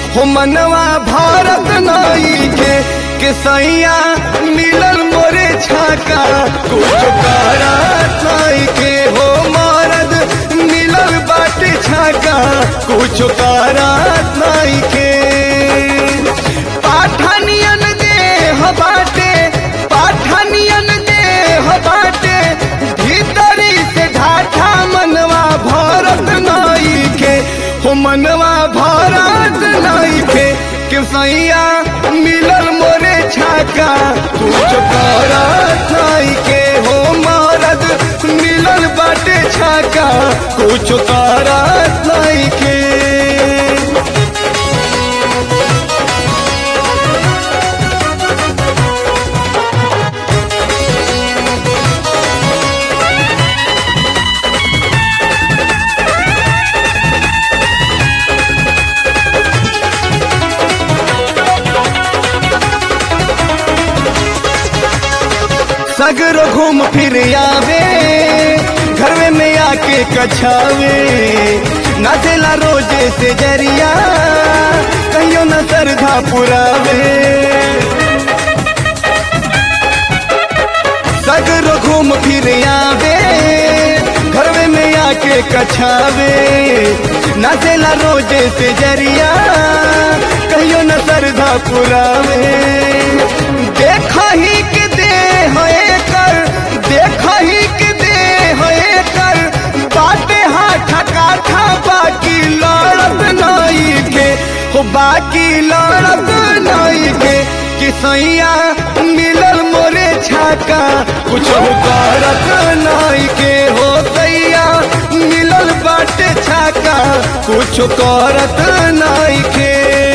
हो मनवा भारत नाई के के सैया मिलल मोरे छाका कुछ करत नाई के हो मरद मिलल बाटे छाका कुछ करत नाई के पाठनियन देह बाटे पाठनियन देह बाटे भीतरी से ढाठा मनवा भारत नाई के हो मनवा भारत नाई के के सैया मिलल मोरे छाका कुछ करत नाई के हो मरद मिलल बाटे छाका कुछ करत नाई के सगरो घूम फिर आवे घर में आके कछावे नाचेला रोजे से जरिया कहियो न सरधा पुरावे सगरो घूम फिर आवे घर में आके कछावे नाचेला रोजे से जरिया कहियो न सरधा पुरावे देखा ही के दे है कर देखा ही के दे है कर बाटे हाथ काठा बाकी लड़त नहीं के हो बाकी लड़त नहीं के कि सैया मिलल मोरे छाका कुछ करत नहीं के हो सैया मिलल बाटे छाका कुछ करत नहीं के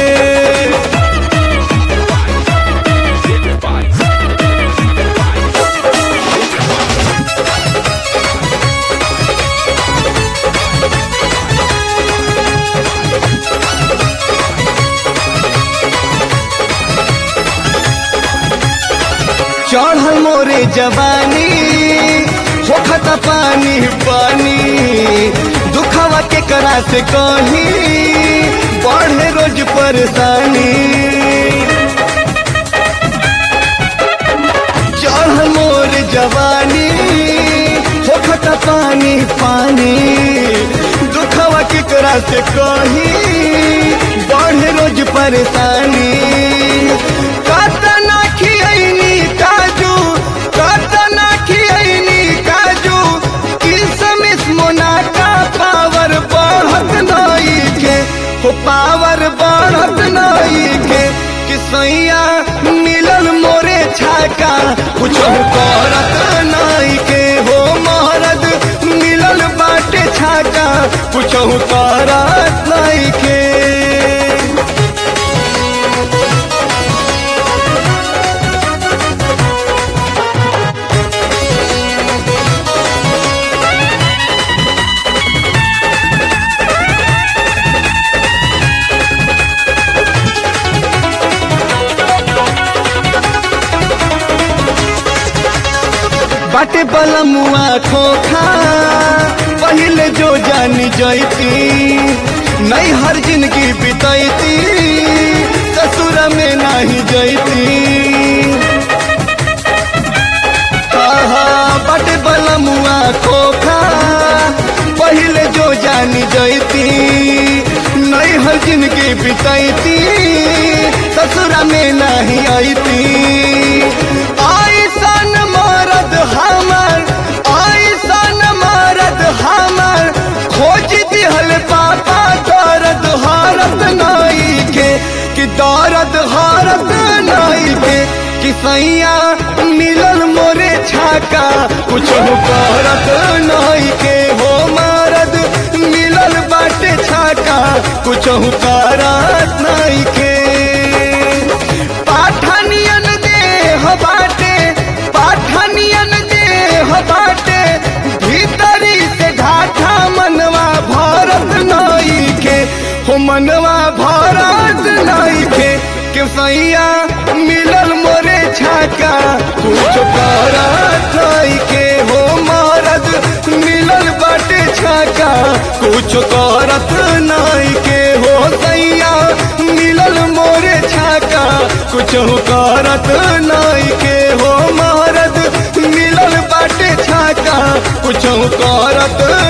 चढ़ल मोरे जवानी होखत पानी पानी दुखवा के करा से कही बढ़े रोज परेशानी चढ़ल मोर जवानी होखत पानी पानी दुखवा के करा से कही बढ़े रोज परेशानी कतना खियनी काजू कतना खियनी काजू किसमिस मोनाका पावर बढ़त नहीं के हो पावर बढ़त नहीं के कि सैया मिलल मोरे छाका कुछ करत नहीं के हो महरद मिलल बाटे छाका कुछ करत नहीं के बाटे बलमुआ खोखा पहले जो जानी जैती नहीं हर जिंदगी बितैती ससुर में नहीं जैती बाटे बलमुआ खोखा पहले जो जानी जैती नहीं हर जिंदगी बितैती ससुर में नहीं आईती आईसन मरद हमर आईसन मरद हमर खोज दिहल पापा दर्द हारत नहीं के कि दर्द हारत नहीं के कि सैया मिलल मोरे छाका कुछ करत नहीं के हो मरद मिलल बाटे छाका कुछ करत नहीं के पाठनियन देह बाटे पाठनियन देह बाटे भीतरी से ढाठा मनवा भारत नहीं के हो मनवा भारत नहीं के के सैया मिलल मोरे छाका कुछ करत नहीं के हो मरद मिलल बाटे छाका कुछ करत नहीं के हो सैया मिलल कुछ करत नाई के हो मरद मिलल बाटे छाका कुछ करत